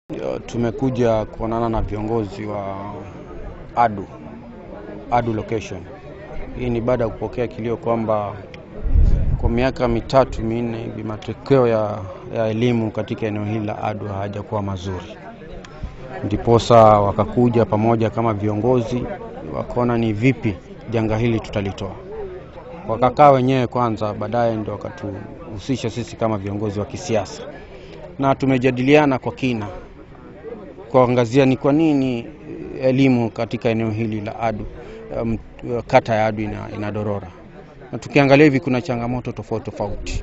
Tumekuja kuonana na viongozi wa ADU, ADU location. Hii ni baada ya kupokea kilio kwamba kwa miaka mitatu minne hivi matokeo ya, ya elimu katika eneo hili la ADU hayajakuwa mazuri, ndiposa wakakuja pamoja kama viongozi, wakaona ni vipi janga hili tutalitoa. Wakakaa wenyewe kwanza, baadaye ndio wakatuhusisha sisi kama viongozi wa kisiasa, na tumejadiliana kwa kina kuangazia ni kwa nini elimu katika eneo hili la ADU um, kata ya ADU ina, inadorora na tukiangalia hivi kuna changamoto tofauti tofauti.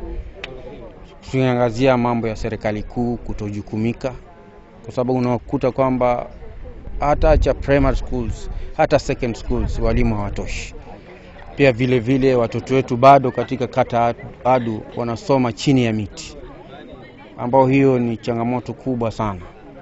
Tukiangazia mambo ya serikali kuu kutojukumika, kwa sababu unakuta kwamba hata cha primary schools hata second schools walimu hawatoshi. Pia vile vile watoto wetu bado katika kata ADU wanasoma chini ya miti, ambao hiyo ni changamoto kubwa sana.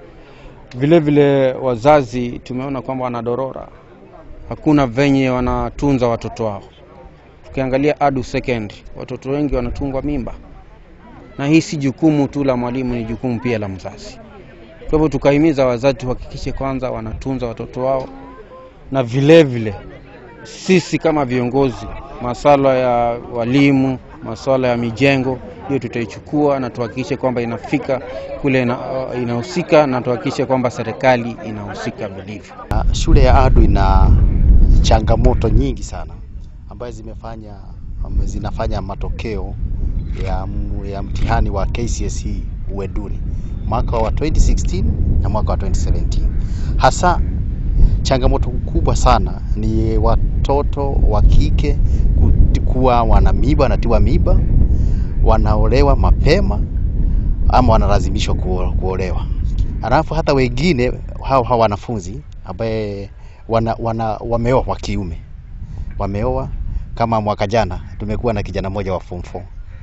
Vile vile wazazi tumeona kwamba wanadorora, hakuna venye wanatunza watoto wao. Tukiangalia ADU second, watoto wengi wanatungwa mimba, na hii si jukumu tu la mwalimu, ni jukumu pia la mzazi. Kwa hivyo tukahimiza wazazi tuhakikishe kwanza wanatunza watoto wao, na vile vile sisi kama viongozi, masuala ya walimu, masuala ya mijengo, hiyo tutaichukua na tuhakikishe kwamba inafika kule ina, inahusika na tuhakikishe kwamba serikali inahusika vilivyo. Shule ya ADU ina changamoto nyingi sana ambazo zimefanya zinafanya matokeo ya, ya mtihani wa KCSE uwe duni mwaka wa 2016 na mwaka wa 2017. Hasa changamoto kubwa sana ni watoto wa kike kuwa wana miba, wanatiwa miba, wanaolewa mapema ama wanalazimishwa kuolewa. Alafu hata wengine hao hao wanafunzi ambaye wana, wana, wameoa wa kiume wameoa. Kama mwaka jana tumekuwa na kijana mmoja wa form 4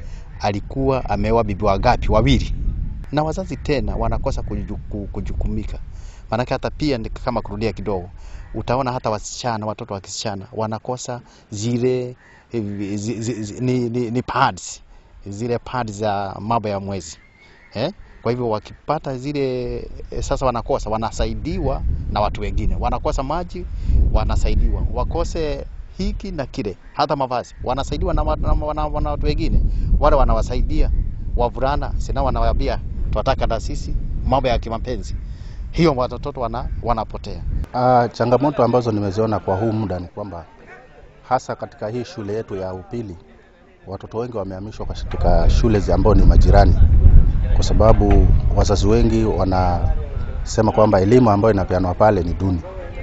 alikuwa ameoa bibi wangapi? Wawili. Na wazazi tena wanakosa kujuku, kujukumika. Maanake hata pia kama kurudia kidogo, utaona hata wasichana, watoto wa kisichana wanakosa zile zi, zi, zi, ni, ni, ni pads zile pads za mambo ya mwezi eh? Kwa hivyo wakipata zile sasa, wanakosa wanasaidiwa na watu wengine, wanakosa maji wanasaidiwa, wakose hiki na kile, hata mavazi wanasaidiwa na, na, na, na, na watu wengine, wale wanawasaidia wavulana, sina wanawaambia tunataka na sisi mambo ya kimapenzi, hiyo watoto wana, wanapotea. Uh, changamoto ambazo nimeziona kwa huu muda ni kwamba hasa katika hii shule yetu ya upili watoto wengi wamehamishwa katika shule ambazo ni majirani, kwa sababu wazazi wengi wanasema kwamba elimu ambayo inapeanwa pale ni duni.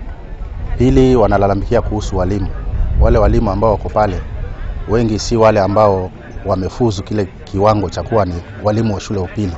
Pili, wanalalamikia kuhusu walimu. Wale walimu ambao wako pale wengi si wale ambao wamefuzu kile kiwango cha kuwa ni walimu wa shule ya upili.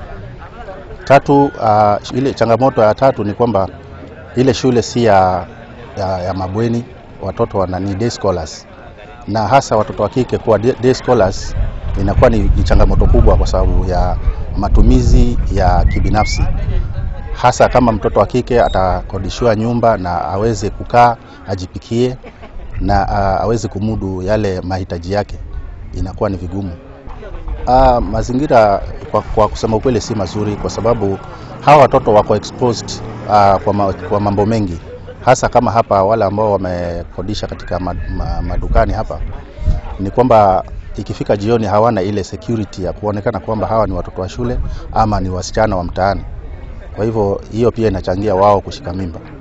Tatu, uh, ile changamoto ya tatu ni kwamba ile shule si ya, ya, ya mabweni, watoto wana ni day scholars na hasa watoto wa kike kuwa day scholars inakuwa ni, ni changamoto kubwa kwa sababu ya matumizi ya kibinafsi, hasa kama mtoto wa kike atakodishiwa nyumba na aweze kukaa ajipikie na uh, aweze kumudu yale mahitaji yake, inakuwa ni vigumu. Uh, mazingira kwa, kwa kusema ukweli si mazuri, kwa sababu hawa watoto wako exposed uh, kwa, ma, kwa mambo mengi hasa kama hapa wale ambao wamekodisha katika madukani hapa, ni kwamba ikifika jioni hawana ile security ya kuonekana kwamba hawa ni watoto wa shule ama ni wasichana wa mtaani. Kwa hivyo hiyo pia inachangia wao kushika mimba.